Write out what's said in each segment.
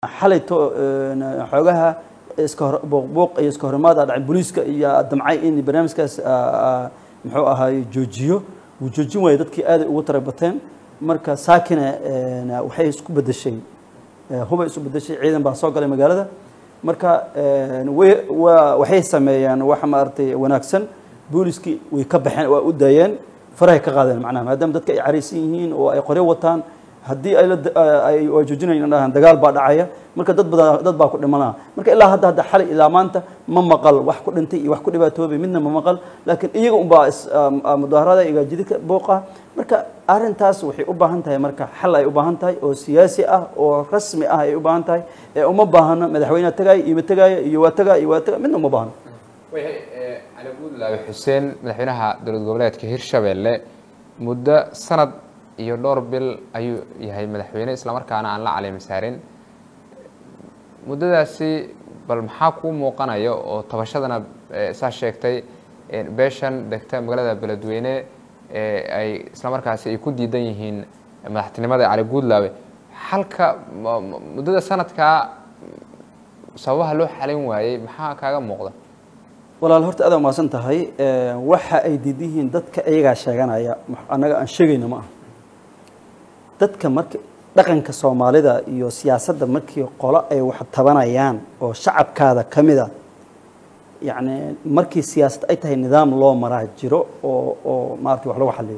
xalayto xoogaha iska hor buuqbuuq iyo iska horimaad aa dhacay booliiska iyo damcay in barnaamijkaas muxuu ahaay joojiyo wuu joojin waayey dadkii aaday ugu tarabateen marka saakina waxay isku bedeshay hubay isu bedeshay ciidan baa soo galay magaalada marka way waa waxay sameeyeen waxa maaragtay wanaagsan booliskii way ka baxeen waa u daayeen farahay ka qaadeen macnaha maadaama dadka ay caraysan yihiin oo ay qoryo wataan haddii ay la ay waa joojinayn dhahaan dagaal baa dhacaya marka dad badan dad baa ku dhimanaa marka ilaa hadda hadda xalay ilaa maanta ma maqal wax ku dhintay iyo wax ku dhibaatoobay midna ma maqal laakiin iyaga unbaa mudaharada igaajidika booqa marka arrintaas waxay u baahan tahay marka xal ay u baahan tahay oo siyaasi ah oo rasmi ah ay u baahan tahay ee uma baahno madaxweyneha tagaaya iyo ma tagaaya iyo waa tagaa iyo waa tagaa midna uma baahno wayahay cali buudlaabe xuseen madaxweynaha dowlad goboleedka hirshabelle muddo sanad iyo dhowr bil ayuu yahay madaxweyne islamarkaana aan la caleemi saarin muddadaasi bal maxaa kuu muuqanaya oo tabashadana saa sheegtay beeshan degta magaalada beledweyne ay islamarkaasi ay ku diidan yihiin madaxtinimada cali guudlaabe xalka muddada sanadkaa sababaha loo xalin waayey maxaa kaaga muuqda walaal horta aad umaasan tahay waxa ay diid yihiin dadka iyagaa sheeganaya annaga aan sheegayna ma aha dadka marka dhaqanka soomaalida iyo siyaasadda markii qolo ay wax tabanayaan oo shacabkaada ka mida yacni markii siyaasad ay tahay nidaam loo maraa jiro oo oo maarata wax lagu xaliyo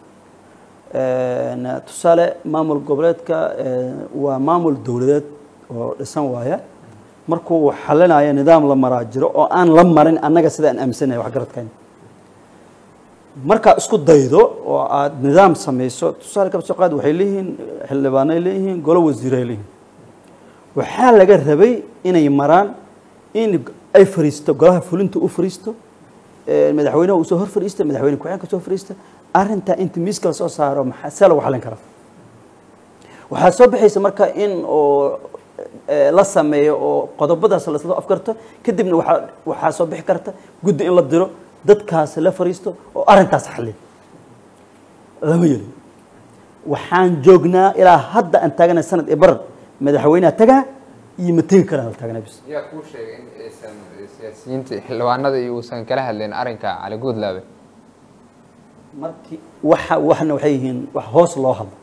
tusaale maamul goboleedka waa maamul dowladeed oo dhisan waaya markuu xalinayo nidaam la maraa jiro oo aan la marin annaga sida aan aaminsanahay waxgaradkayna markaa isku daydo oo aad nidaam samayso tusaale kaba soo qaad waxay leeyihiin xildhibaanay leeyihiin golo wasiiray leeyihiin waxaa laga rabay inay maraan in ay fariisto golaha fulinta u fariisto madaxweynaha uu soo hor fariista madaxweyne ku-xigeenka soo fariista arrintaa inta miiska la soo saaro maxaa see lagu xalin karaa waxaa soo baxaysa marka in oo la sameeyo oo qodobadaas lasla afkarto kadibna waaa waxaa soo bixi karta guddi in la diro dadkaas la fariisto oo arrintaas xalliya lama yelin waxaan joognaa ilaa hadda aan taaganay sanad iyo barar madaxweyneha tagaa iyo ma tegi karaan la taaganay bis yaa kuu sheegay in aysan siyaasiyiinta xildhibaanada iyo uusan kala hadlayn arrinka cali guudlaabe markii waxa waxna waxay yihiin wax hoos loo hadlo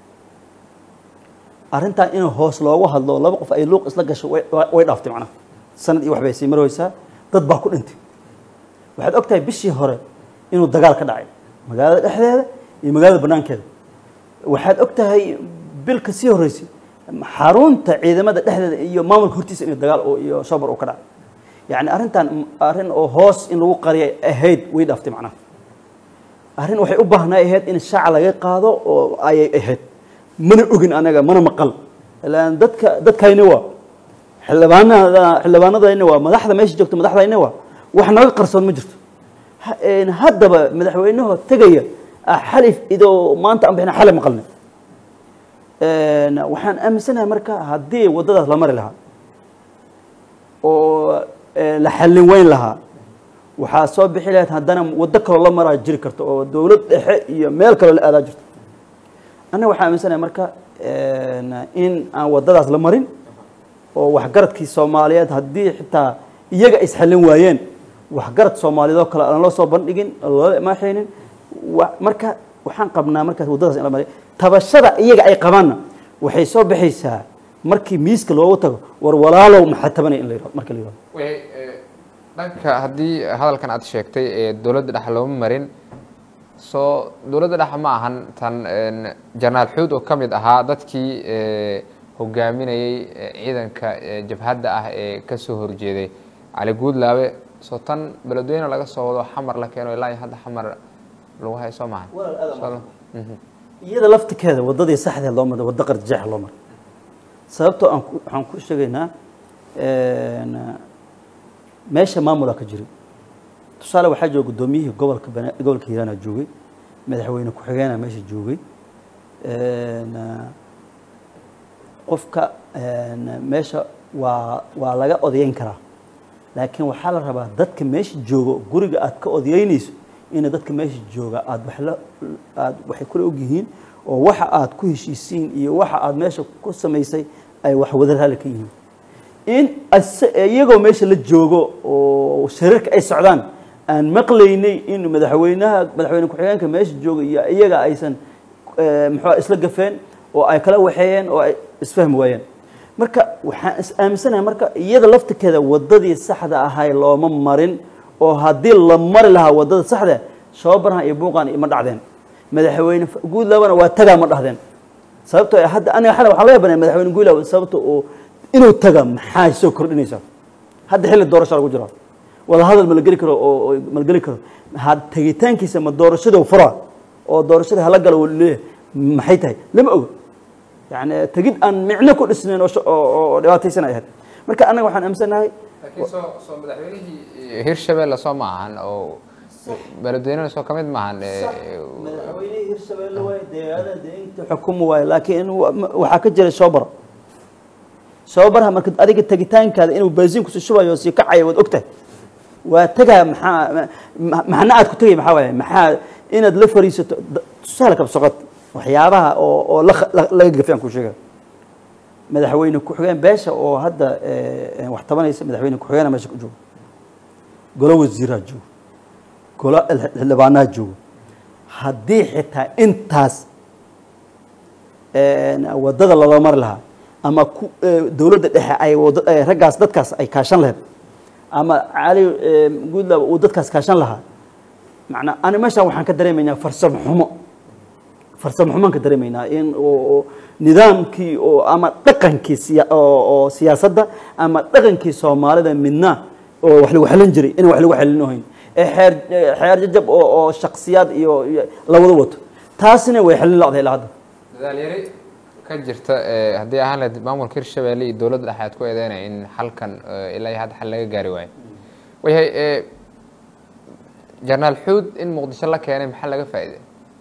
arrintaa in hoos loogu hadlo laba qof ay luuq isla gasho way dhaaftay macnaha sanad iyo waxbay sii marweysaa dad baa ku dhintay waxaad og tahay bishii hore inuu dagaal ka dhacay magaalada dhexdeeda iyo magaalada banaankeeda waxaad og tahay bilka sii horreysay xarunta ciidamada dhexdeeda iyo maamulka hortiisa in dagaal iyo shabar uu ka dhacay yacni arrintan arrin oo hoos in lagu qariyay ahayd way dhaaftay macnaha arrin waxay u baahnaa ahayd in shaaca laga qaado oo ayay ahayd mana ogin anaga mana maqal ilaan dadka dadkayna waa xildhibaanada xildhibaanadayna waa madaxda meesha joogta madaxdayna waa wax naga qarsoon ma jirto haddaba madaxweynaho tegaya xalif idoo maanta aan bixina xalay maqalnay waxaan aaminsanahay marka haddii waddadaas la mari lahaa oo la xallin weyn lahaa waxaa soo bixi lahayd haddana waddo kaloo la maraa jiri karto oo dowlad dhexe iyo meel kaloo la aadaa jirto annaga waxaan aaminsanahay marka in aan waddadaas la marin oo waxgaradkii soomaaliyeed haddii xitaa iyaga isxallin waayeen waxgarad soomaaliyeed oo kale aan loo soo bandhigin loola imaaxaynin marka waxaan qabnaa markaas waddadaas in la mariyo tabashada iyaga ay qabaanna waxay soo baxaysaa markii miiska loogu tago war walaalow maxaa tabanaya in la yihahdo marka la yihahdo dhanka haddii hadalkan aad sheegtay ee dowladda dhexe looma marin soo dowladda dhexe ma ahan tan jenaraal xuud oo ka mid ahaa dadkii hogaaminayey ciidanka jabhadda ah ee ka soo horjeeday cali guudlaabe soo tan beledweyne laga soo wado xamar la keeno ilaa iyo hadda xamar lagu hayo soo mahan iyada laftikeeda waddadii saxdeed loo maray waddo qarjajeex loo maray sababtoo aan waxaan ku sheegaynaa meesha maamulaa ka jiray tusaale waxaa jooga guddoomiyihii gobolka bana gobolka hiiraana joogay madaxweyne ku-xigeenaa meesha joogay qofka meesha waa waa laga odayeyn karaa laakiin waxaa la rabaa dadka meesha joogo guriga aad ka odayeynayso ina dadka meesha jooga aad wax la aad waxay kula ogyihiin oo waxa aad ku heshiisiin iyo waxa aad meesha ku samaysay ay wax wada raali ka yihiin in ase- iyagoo meesha la joogo oo shariirka ay socdaan aan maqlaynay in madaxweynaha madaxweyne ku-xigeenka meesha jooga iyo iyaga aysan eh, muxuu ahaa isla gafeen oo ay kala waxeeyeen oo ay isfahmi waayeen marka waxaan is aaminsanahay marka iyada laftirkeeda wadadii saxda ahay looma marin oo haddii la mari lahaa wadada saxda shababarhan iyo buuqan ima dhacdeen madaxweyne guud labana waa tagaa ma dhahdeen sababtoo ah hadda aniga xalay waxaa laga banaya madaxweyne guulaw sababta oo inuu taga maxaa soo kordhinaysa hadda xilli doorasho lagu jiro wada hadal ma la geli karo oo oo ma la geli karo had tegitaankiisa ma doorashada fura oo doorashada hala galo wuu leeyahay maxay tahay lama ogo yani tegid aan micno ku dhisnayn oo sha- oo oo dhibaataysan ay ahayd marka anaga waxaan aaminsanahay laakiin soo soo madaxweynihii hirshabelle soo ma ahan oo beledweynena soo ka mid maahan madaxweynihii hirshabelle waay deegaanada deegaanka xukuma waay laakiin wa- ma- waxaa ka jira shoobar shoobarha marka adiga tegitaankaada inuu baasiin kusii shubayo oo sii kacayo waad ogtahay waa tegaa maxaa ma- maxna aad ku tegay maxaa waaye maxaa inaad la fariisato da- tusaale kab soqod waxyaabaha oo oo la kha- la- laga gafay aan ku sheegay madaxweyne ku-xigeen beesha oo hadda eh, eh, wax tabanaysa madaxweyne ku-xigeenaa meesha ku joogo golo wasiiraa joogo golo xildhibaanaha joogo haddii xitaa intaas een, wadada lala mari lahaa ama ku eh, dowladda dhexe ay wada eh, raggaas dadkaas ay kaashan lahayd ama cali eh, guudlaba uu dadkaas kaashan lahaa macnaa ani meeshaan waxaan ka dareemaynaa farsamo xumo farsamo xumaan ka dareemaynaa in oo oo nidaamkii oo ama dhaqankii siya- oo oo siyaasadda ama dhaqankii soomaalida midna oo wax lagu xelin jiray in wax lagu xelinohayn ee xeer ee xeer jajab oo oo shaksiyaad iyo iyo la wada wato taasina way xelin lacday ilaa hadda dadaal yari ka jirta eh, haddii ahaan lahayd maamulka hirshabelle iyo dowladda dhexe aad ku eedeynaya in xalkan eh, ilaa iyo hadda xal laga gaari waayo wayahay eh, jenaraal xuud in muqdisho la keenay maxaa laga faa'iiday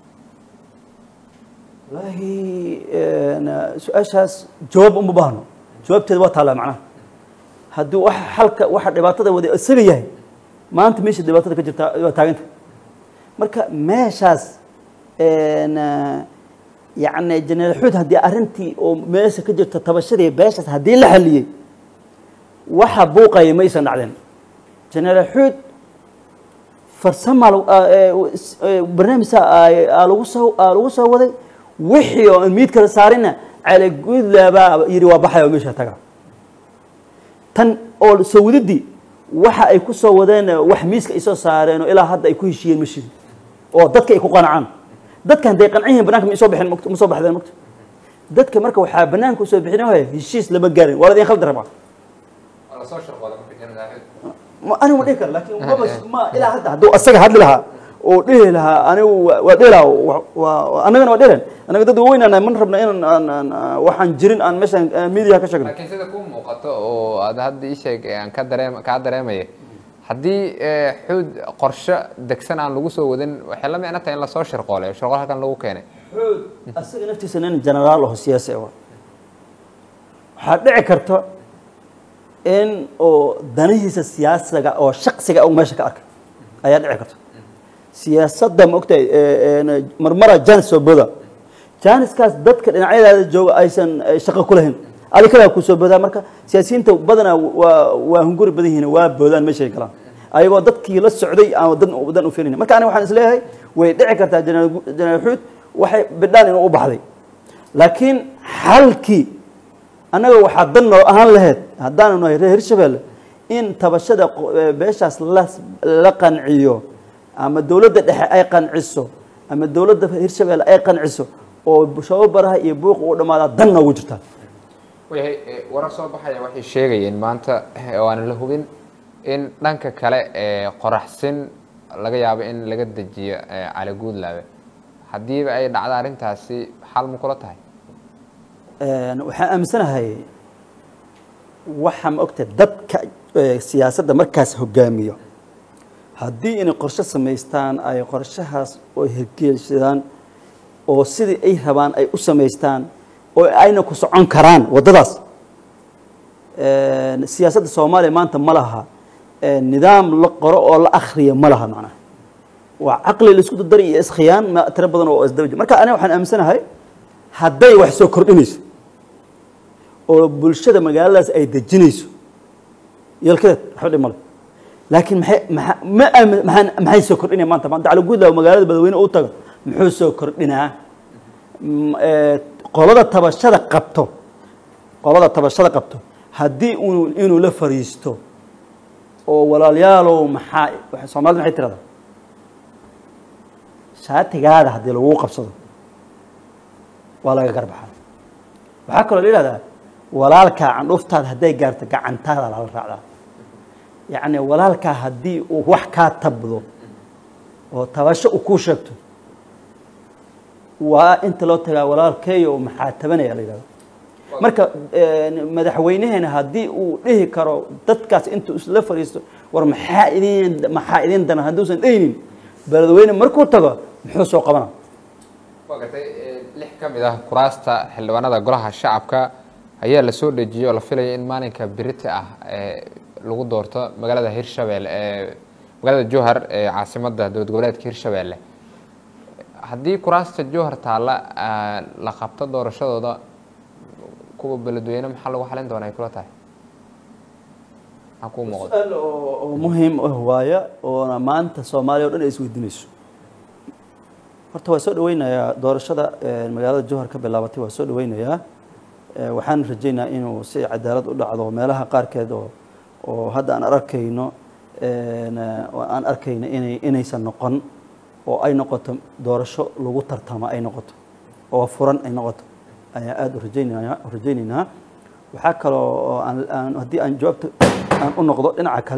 wallaahi een, su-aashaas jawaab uma baahno jawaabteeda waa taallaa macnaha haddii waxa xalka waxa dhibaatada wada isaga yahay maanta meesha dhibaatada ka jirta waa taaganta marka meeshaas een, yacni jeneraal xuud haddii arrintii oo meesha ka jirta tabashadii beeshaas haddii la xaliyey waxa buuqaya maysan dhacdeen jeneraal xuud farsama barnaamijka aa lagu soo aa lagu soo waday wixii oo aan miid kala saarina cali guudlaabaa yidhi waa baxaya oo meesha taga tan oo soo wadidii waxa ay ku soo wadeen wax miiska ay soo saareen oo ilaa hadda ay ku heshiiyeen ma shirin oo dadka ay ku qanacaan dadka hadday qancin yihiin banaanka ma soo bixin magt- ma soo baxdeen magta dadka marka waxaa banaanka usoo bixin waaya heshiis lama gaarin waa ladin khaldi rabaa lasoo shaqooda marka jenaraal xuud ma anigu ma dhihi karo laakiin maba ma ilaa hadda hadduu asaga hadli lahaa oo dhihi lahaa anigu waa waa dhihi lahaa wa- waa- waa- annagana waa dhihilen annaga dad waaweyn aan man rabna inaan aan- aan aan- waxaan jirin aan meeshaan media ka sheegno laakiin sida kuu muuqato oo aad hadda ii sheeg aan ka dareem kaa dareemaya haddii eh, xuud qorshe degsan aan lagu soo wadin waxay la micno tahay in lasoo shirqoolay shirqool halkan lagu keenay xoog asaga naftiisa nin generaal aho siyaasi ah waa. waxaa dhici karta in oo danihiisa siyaasiga oo shaksiga uu meesha ka arkay ayaa dhici karta siyaasadda ma ogtahay ee, een, marmara janis soo boda janiskaas dadka dhinacyadaada jooga aysan eh, shaqo ku lahayn adi kalaa ku soo bodaa marka siyaasiyiinta badanaa waa waa hunguri badan yihiin waa boodaan meeshay galaan ayagoo dadkii la socday aan dan dan u fiirin marka aniga waxaan isleeyahay way dhici kartaa jeneraal gu- jeneraal xuud waxay bidhaan inuu u baxday laakiin xalkii annaga waxaa dan noo ahaan lahayd haddaanu nahay reer hirshabelle in tabashada qo- ee beeshaas la la qanciyo ama dowladda dhexe ay qanciso ama dowladda hirshabelle ay qanciso oo shababaraha iyo buuqa u dhammaadaa dan noogu jirtaa wayahay eh, warar soo baxaya waxay sheegayeen maanta eh, oo aan la hubin in dhanka kale ee qoraxsin laga yaabo in laga dejiyo eh, cali guudlaabe haddiiba ay dhacdo arrintaasi xal ma kula tahay Een, waxaan aaminsanahay waxa ma ogtahay dadka eh, siyaasadda markaas hogaamiyo haddii inay qorshe samaystaan ay qorshahaas oo hirgeelsadaan oo sidii ay rabaan ay u samaystaan oo ayna ku socon karaan waddadaas Een, siyaasadda soomaaliya maanta ma laha een, nidaam la qoro oo la akhriya ma laha macnaha waa caqli la isku dardari iyo iskhiyaan ma tiro badan oo isdaba jira marka aniga waxaan aaminsanahay hadday wax soo kordhinayso oo bulshada magaaladaas ay dejinayso yelkadeed waxba dhib male laakiin maxay maa ma aamin maxaan maxay soo kordhinaya maanta maanta cali guudlaaw magaalada badweyne u tago muxuu soo kordhinaa Mm, ee, qolada tabashada qabto qolada tabashada qabto haddii uu inuu la fariisto oo walaalayaalow maxaa waxa- soomaalida maxay tirahdaa shaatigaada haddii lagu qabsado waa laga garbaxaa waxaa kaloo la yidhahdaa walaalkaa candhuftaada hadday gaarto gacantaada lala raacdaa yacni walaalkaa haddii uu wax kaa tabdo oo tabasho uu kuu sheegto waa inta loo tagaa walaalkeeyo maxaa tabanaya la yidhahdo marka een, madaxweynaheena haddii uu dhihi karo dadkaas intuu isla fadhiisto war maxaa idin maxaa idin daran hadduusan dhehinin beledweyne markuu tago muxuu soo qabana waa gartay lix ka mid ah kuraasta xildhibaanada golaha shacabka ayaa la soo dhejiyey oo la filaya in maalinka berita ah ee lagu doorto magaalada hirshabelle ee magaalada jowhar ee caasimadda dowlad goboleedka hirshabelle haddii kuraasta jowhar taalla ah, la qabto doorashadooda kuwa beledweyne maxaa lagu xalin doonaa ay kula tahay maxaa kuu muuqda su-aal oo oo muhiim ah waaya oona maanta soomaaliya o dhan ay isweydiinayso horta waa soo dhaweynayaa doorashada een, magaalada jowhar ka bilaabatay waa soo dhaweynayaa Ee, waxaan rajaynayaa inuu si cadaalad u dhacdo meelaha qaarkeed oo oo hadda aan arkayno een, oo aan arkayno inay inaysan noqon oo ay noqoto doorasho lagu tartamo ay noqoto oo furan ay noqoto ayaa aada u rajaynaya u rajaynaynaa waxaa kaloo oo aan aan haddii aan jawaabta aan u noqdo dhinaca kale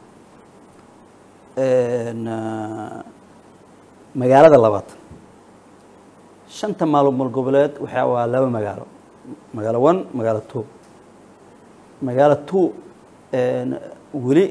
een, ah, magaalada labaad shanta maalmood goboleed waxaa waa laba magaalo magaalo one magaalo two magaalo two een, weli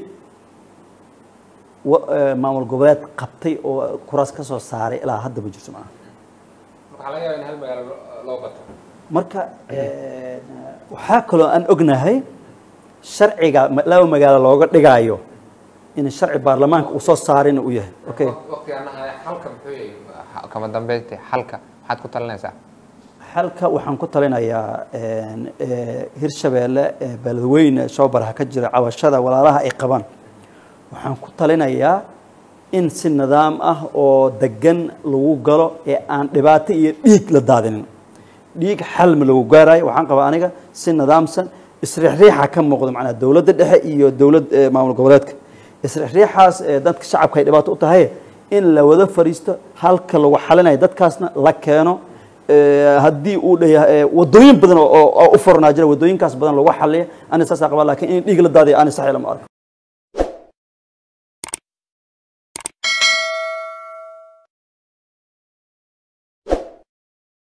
wa- ee, maamul goboleed qabtay oo kuraas ka soo saaray ilaa hadda ma jirto maaha waxaa laga yaaba in hal magaalo loo bato marka een, waxaa kaloo aan ognahay sharciga ma- laba magaalo looga dhigaayo in sharci baarlamaanka uu soo saarin uu yahay okay waqtigaana xalka muxuu yahay kama dambeynti xalka maxaad ku talinaysaa halka waxaan ku talinayaa een, ee, hirshabeelle ee beledweyne showbaraha ka jira cabashada walaalaha ay qabaan waxaan ku talinayaa in si nidaam ah oo degan lagu galo ee aan dhibaato iyo dhiig la daadinin dhiig xalma lagu gaarayo waxaan qabaa aniga si nidaamsan isriixriixa ka muuqdo macnaa dowladda dhexe iyo dowlad ee, maamul goboleedka isriixriixaas ee dadka shacabka ay dhibaato u tahay in la wada fadhiisto halka lagu xalinayo dadkaasna la keeno ee, haddii uu dhayahay wadooyin badan oo oo u furnaa jira wadooyinkaas badan lagu xaliya ani saasaa qabaa laakiin in dhiig la daadiyo ani sax lama arko